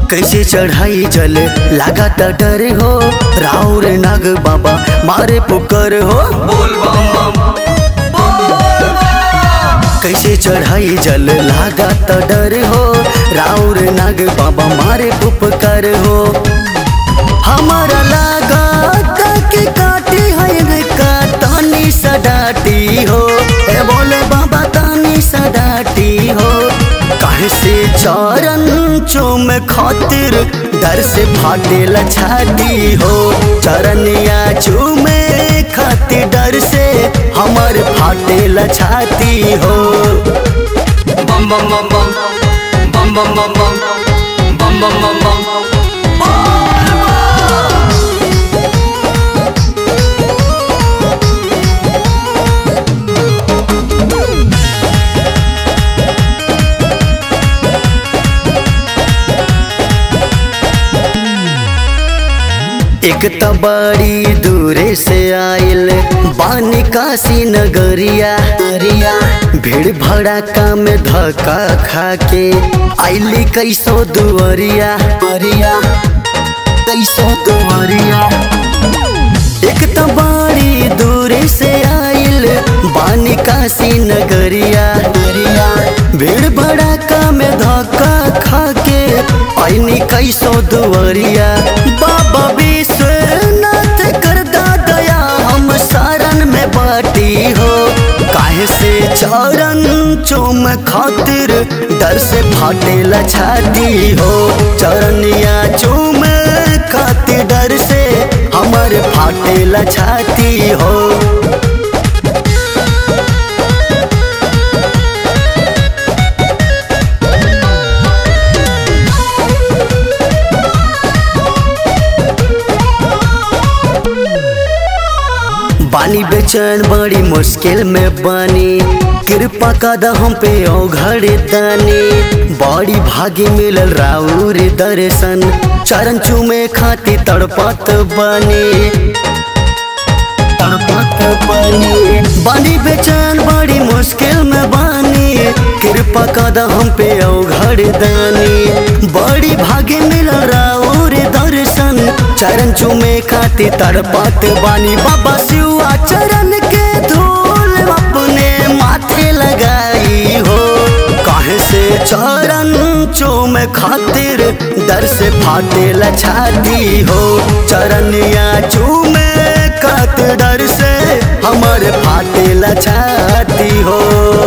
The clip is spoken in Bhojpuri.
कैसे चढ़ाई जल लागत डर हो राउर नाग बाबा मारे पुकर हो बोल बम बम कैसे चढ़ाई जल लागत डर हो राउर नाग बाबा मारे पुपकर हो हमारा लागत के काटी है का तानी सडाटी हो ए बोले बाबा तानी सडाटी हो काहे से चरण चोम खातिर डर से फाटे छाती हो चरनिया चूमे खातिर डर से हमर फाटे छाती हो बम बम बम बम बम बम बम बम बम बम बम बम एक त बड़ी दूरे से आइल बानी काशी नगरिया अरिया भीड़ भड़ाका में धक्का खा के आइली कैसो दुअरिया अरिया कैसो दुअरिया एक त बड़ी दूरे से आइल बानी काशी नगरिया अरिया भीड़ भड़ाका में धक्का खा के आइनी कैसो दुअरिया बाबा विश्वनाथ कर दया हम शरण में बाटी हो काहे से चरण चोम खातिर डर से फाटे छाती हो चरनिया चूम खातिर डर से हमर फाटे छाती हो बानी बेचैन बड़ी मुश्किल में बानी कृपा कदा हम पे ओ घर दानी बड़ी भागी मिलल राउर दर्शन चरण चूमे खाती तड़पत बानी तड़पत बानी बानी बेचैन बड़ी मुश्किल में बानी कृपा कदा हम पे ओ घर दानी बड़ी भागी मिलल राउर दर्शन चरण चूमे खाती तड़पत बानी बाबा शिवा चरण के धूल अपने माथे लगाई हो काहे से चरण चूम खातिर डर से फाटे छाती हो चरनिया चूमे खातिर डर से हमर फाटे छाती हो